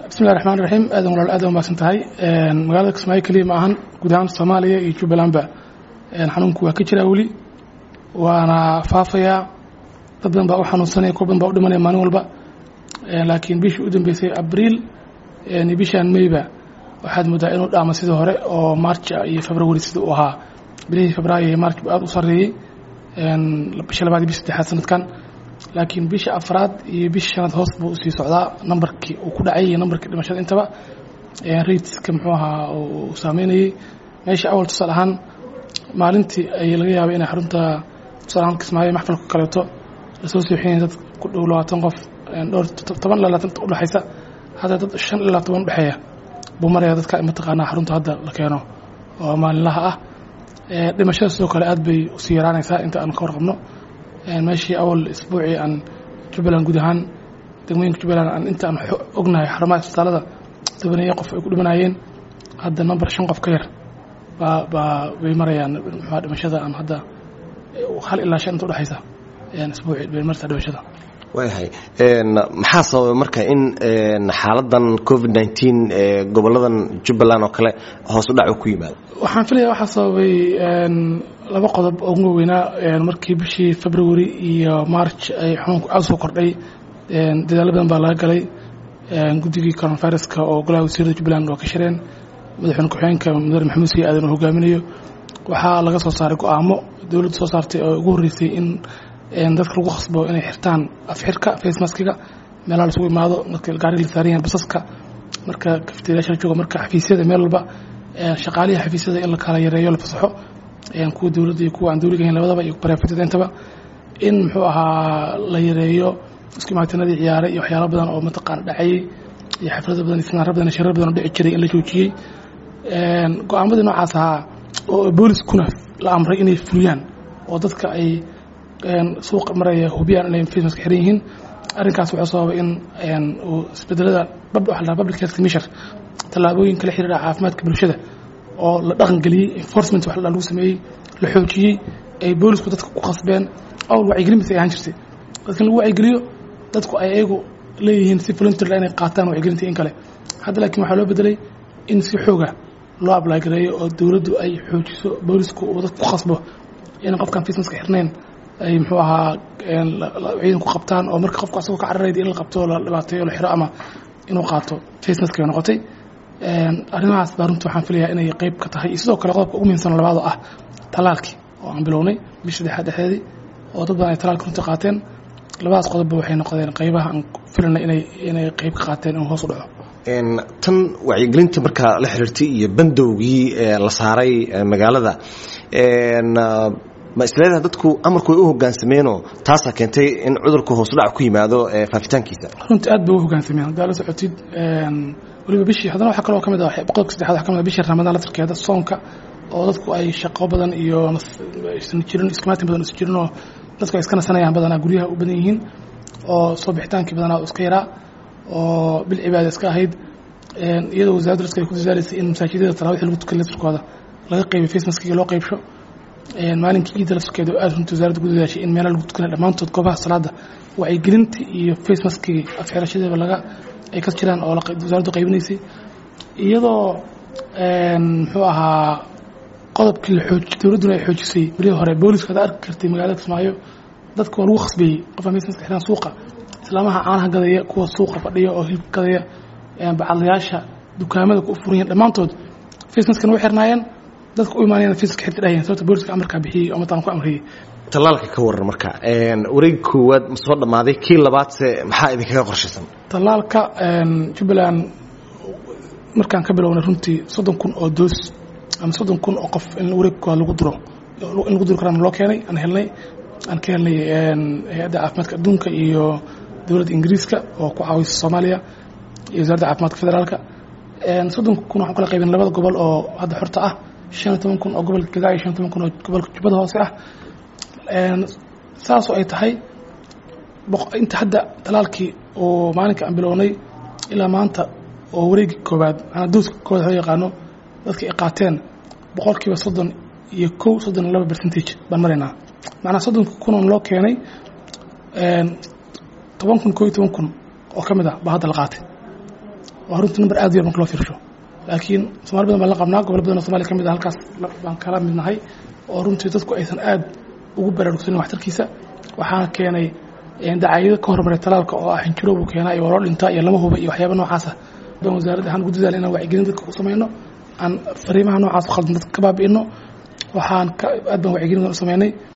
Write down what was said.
bismillahi raxmaan raxiim aadan walaal aad umaasan tahay magaalada kismaayo keliya ma ahan guud ahaan soomaaliya iyo jubbalandba xanuunku waa ka jiraa weli waana faafayaa dad badan baa u xanuunsanaya kuwa badan baa u dhimanaya maalin walba laakiin bishii u dambeysay abriil bishaan meyba waxaad moodaa inuu dhaamo sidii hore oo march iyo february sidii uu ahaa bilihii febraayo iyo march aad u sarreeyey bisha labaad iyo bish saddexaad sanadkan laakiin bisha afraad iyo bisha shanaad hoos buu usii socdaa nambarkii uu ku dhacay iyo nambarkii dhimashada intaba rateska muxuu ahaa uu saameynayey meesha awal tusaale ahaan maalintii ay laga yaabay inay xarunta tusaale ahaan kismaayo maxfalka kaleeto lasoo sooxinaya dad ku dhow labaatan qof dhowr toban ilaa labaatan udhexaysa hadda dad shan ilaa toban udhexeeya buu maraya dadka mataqaanaa xarunta hadda la keeno oo maalinlaha ah dhimashada sidoo kale aad bay usii yaraanaysaa inta aan ka warqabno meeshii awal isbuucii aan jubbaland guud ahaan degmooyinka jubbaland aan inta aan ognahay xarumaha isbitaalada tobaneeyo qof ay ku dhimanayeen hadda number shan qof ka yar baa baa bay marayaan muxua dhimashada aan hadda hal ilaa shan inta udhexaysa isbuucii bay maraysaa dhimashada waayahay maxaa sababay marka in xaaladan covid nneteen goboladan jubbaland oo kale hoos u dhac ku yimaado waxaan filaya waxaa sababay laba qodob oo ugu waaweynaa markii bishii february iyo march ay xanuunku aad soo kordhay dadaalo badan baa laga galay guddigii coronaviruska oo golaha wasiirada jubbaland waa ka shireen madaxweyne ku-xigeenka mudane maxamuud sii aadan uu hogaaminayo waxaa laga soo saaray go-aamo dowladda soo saartay oo ugu horreysay in dadka lagu khasbo inay xirtaan afxirka facemaskiga meelaha lasugu imaado marka gaariga la saaran yahan basaska marka kafteeryaasha la jooga marka xafiisyada meel walba shaqaalihi xafiisyada in la kala yareeyo la fasaxo kuwa dowladda iyo kuwa aan dowliga ahayn labadaba iyo barefetada intaba in muxuu ahaa la yareeyo isku imaatinadii ciyaaray iyo waxyaalo badan oo mataqaana dhacayey iyo xaflado badan iyo sinaaro badan iyo shirar badan oo dhici jiray in la joojiyey go-aamadii noocaas ahaa oo booliskuna la amray inay fuliyaan oo dadka ay suuqa maraya hubiyaan inay facemaska xiran yihiin arrinkaas wuxuu sababay in uu isbedelada waxa la public health commission tallaabooyinka la xiriira caafimaadka bulshada oo la dhaqan geliyey enforcement wax lagu sameeyey la xoojiyey ay boolisku dadka ku khasbeen awal wacyigelin bis ay ahaan jirtay dadka lagu wacyigeliyo dadku ay ayagu leeyihiin si volunteer inay qaataan wacyigelinta in kale hadda laakiin waxaa loo bedelay in si xooga loo apply gareeyo oo dowladdu ay xoojiso boolisku uu dadka ku khasbo inaan qofkaan facemaska xirnayn ay muxuu ahaa ciidan ku qabtaan oo marka qofku asagoo ka cararayd in la qabto la dhibaateeyo la xiro ama inuu qaato facemaska bay noqotay arrimahaas baa runtii waxaan filayaa inay qeyb ka tahay iyo sidoo kale qodobka ugu muhiimsan labaad oo ah talaalkii oo aan bilownay bisha saddexaad dhexdeedii oo dad badan ay talaalka runtii qaateen labadaas qodobba waxay noqdeen qeybaha aan filanay inay inay qeyb ka qaateen inuu hoos u dhaco tan wacyigelinta markaa la xiriirtay iyo bandowgii la saaray magaalada ma isleedaha dadku amarku way u hogaansameenoo taasaa keentay in cudurku hoosudhac ku yimaado faafitaankiisa runtii aad bay u hogaansameen haddaa la socotid waliba bishii haddana waxaa kaloo ka mid ah boqolka saddexaad waxaa ka mid ah bishii ramadaan laftarkeeda soonka oo dadku ay shaqo badan iyo isan jirin iskimaatin badan isu jirin oo dadku ay iska nasanayaan badanaa guryaha u badan yihiin oo soo bixitaankii badanaa iska yaraa oo bil cibaada iska ahayd iyadoo wasaaraddu dadka ay ku dadaalaysay in masaajidada tarawixi lagu tukan laftarkooda laga qeybiyo facemaskiga loo qeybsho maalinkii ciidda laftarkeeda aad runtii wasaaradda ku dadaashay in meelaha lagu tukanay dhammaantood goobaha salaada wacyigelinta iyo facemaskigii afxirashadeeba laga ay ka jiraan oo wasaaraddu qaybinaysay iyadoo muxuu ahaa qodobkii la xooj dowladduna ay xoojisay berihii hore booliska hadda arki kartay magaalada kismaayo dadka waa lagu khasbeeyey qofka facemaska xiraan suuqa islaamaha caanaha gadaya kuwa suuqa fadhiya oo hilibka gadaya bacadlayaasha dukaamada ku furan yihin dhammaantood facemaskana way xirnaayeen dadka u imaanayana facemaska xirta dhahayeen sababta booliska amarkaa bixiyey oo mataan ku amriyey tallaalka ka waran marka wareegi koowaad ma soo dhammaaday kii labaadse maxaa idinkaga qorshaysan tallaalka jubbaland markaan ka bilownay runtii soddon kun oo doos ama soddon kun oo qof in wareeg koowaad lagu duro in lagu duri karaan loo keenay aan helnay aan ka helnay hay-adda caafimaadka adduunka iyo dowladda ingiriiska oo ku caawisa soomaaliya iyo wasaaradda caafimaadka federaalka soddon kun waxaan kala qaybin labada gobol oo hadda xorta ah shan iyo toban kun oo gobolka gadaa iyo shan iyo toban kun oo gobolka jubbada hoose ah saasoo ay tahay inta hadda talaalkii oo maalinka aan bilownay ilaa maanta oo wareegii koowaad manaa dooska koowaad loo yaqaano dadka ay qaateen boqolkiiba soddon iyo kow soddon iyo laba percentage baan maraynaa macnaa soddonka kunoon loo keenay toban kun koo iyo toban kun oo ka mid ah baa hadda la qaatay waa runtii number aad u yar marka loo fiirsho laakiin somaali badan baan la qabnaa gobol badan oo somalia ka mid ah halkaas baan kala mid nahay oo runtii dadku aysan aad ugu baraarugsanin waxtarkiisa waxaana keenay dacaayado ka hormaray talaalka oo ah xinjiro buu keenaa iyo waloo dhintaa iyo lama huba iyo waxyaaba noocaasa baan wasaaradda ahaan ugu dadaal inaan wacyigelin dadka u samayno aan fariimaha noocaas khaldan dadka ka baabi'ino waxaan aad baan wacyigelin u samaynay